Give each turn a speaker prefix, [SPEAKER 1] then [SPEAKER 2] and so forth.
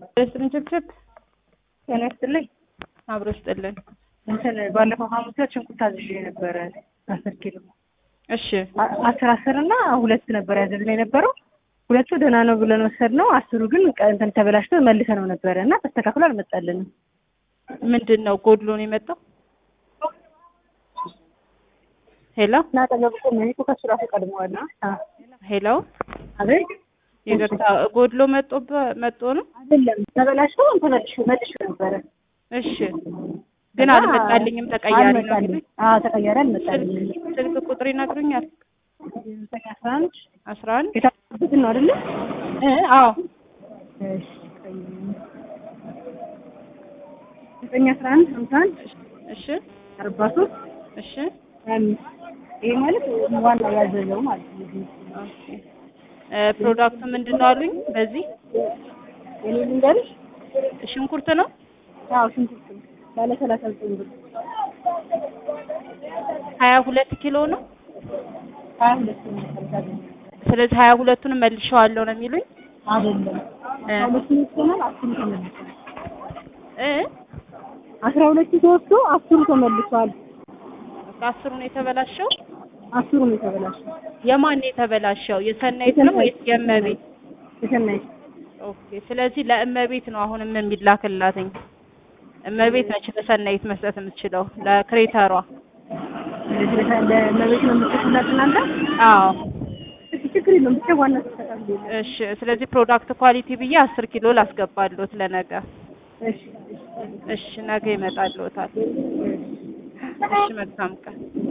[SPEAKER 1] ስጥልን ችብችብ
[SPEAKER 2] ጤና ይስጥልኝ።
[SPEAKER 1] አብሮ ስጥልን።
[SPEAKER 2] እንትን ባለፈው ሐሙስ ዕለት ሽንኩርት አዝዤ ነበረ አስር ኪሎ
[SPEAKER 1] እሺ
[SPEAKER 2] አ- አስር አስር እና ሁለት ነበር ያዘዝነው የነበረው ሁለቱ ደህና ነው ብለን ወሰድነው። አስሩ ግን ቀ- እንትን ተበላሽቶ መልሰነው ነበረ እና ተስተካክሎ አልመጣልንም።
[SPEAKER 1] ምንድን ነው ጎድሎ ነው የመጣው? ሄሎ
[SPEAKER 2] እና አጠገብ ቆሜ እኔ እኮ ከሱ ራሱ ቀድመዋል። አ-
[SPEAKER 1] ሄሎ፣
[SPEAKER 2] አቤት
[SPEAKER 1] ይቅርታ ጎድሎ መጦ መጦ ነው።
[SPEAKER 2] አይደለም ተበላሽቶ ተመልሾ መልሾ ነበረ
[SPEAKER 1] እሺ፣ ግን አልመጣልኝም። ተቀያሪ ነው
[SPEAKER 2] አልመጣልኝ።
[SPEAKER 1] የሚሉኝ።
[SPEAKER 2] አዎ ተቀያሪ አልመጣልኝም።
[SPEAKER 1] ስልክ ቁጥር ይነግሩኛል።
[SPEAKER 2] ዘጠኝ አስራ አንድ
[SPEAKER 1] አስራ አንድ
[SPEAKER 2] የታበት ነው አይደለ?
[SPEAKER 1] እ አዎ
[SPEAKER 2] እሺ ዘጠኝ አስራ አንድ ሀምሳ አንድ
[SPEAKER 1] እሺ
[SPEAKER 2] አርባ ሶስት
[SPEAKER 1] እሺ
[SPEAKER 2] አምስት ይሄ ማለት ዋና ያዘዘው ማለት ነው።
[SPEAKER 1] ኦኬ። እ ፕሮዳክቱ ምንድን ነው አሉኝ። በዚህ
[SPEAKER 2] የኔ ልንገርሽ?
[SPEAKER 1] ሽንኩርት ነው።
[SPEAKER 2] አዎ ሽንኩርት ነው። ባለ ሰላሳ ዘጠኝ ብር
[SPEAKER 1] ሀያ ሁለት ኪሎ ነው።
[SPEAKER 2] ሀያ ሁለት ነው ሰላሳ ዘጠኝ
[SPEAKER 1] ስለዚህ ሀያ ሁለቱንም መልሼዋለሁ ነው የሚሉኝ
[SPEAKER 2] አይደለም
[SPEAKER 1] እ
[SPEAKER 2] አስራ ሁለቱ ይወስደናል አስሩ ተመልሷል።
[SPEAKER 1] እ
[SPEAKER 2] አስራ ሁለቱ ተወስዶ አስሩ ተመልሷል።
[SPEAKER 1] ከአስሩ ነው የተበላሸው።
[SPEAKER 2] አስሩ ነው የተበላሸው።
[SPEAKER 1] የማን ነው የተበላሸው? የሰናይት ነው ወይስ የእመቤት?
[SPEAKER 2] የሰናይት
[SPEAKER 1] ኦኬ። ስለዚህ ለእመቤት ነው አሁንም የሚላክላትኝ። እመቤት ነች ለሰናይት መስጠት የምትችለው ለክሬተሯ።
[SPEAKER 2] ስለዚህ ለሰ- ለመቤት ነው የምትከፍላት እናንተ?
[SPEAKER 1] አዎ
[SPEAKER 2] እሺ ችግር የለውም ብቻ ዋና ተስተካክሎ
[SPEAKER 1] እሺ። ስለዚህ ፕሮዳክት ኳሊቲ ብዬ አስር ኪሎ ላስገባሎት ለነገ።
[SPEAKER 2] እሺ
[SPEAKER 1] እሺ ነገ ይመጣልዎታል። እሺ መልካም ቀን።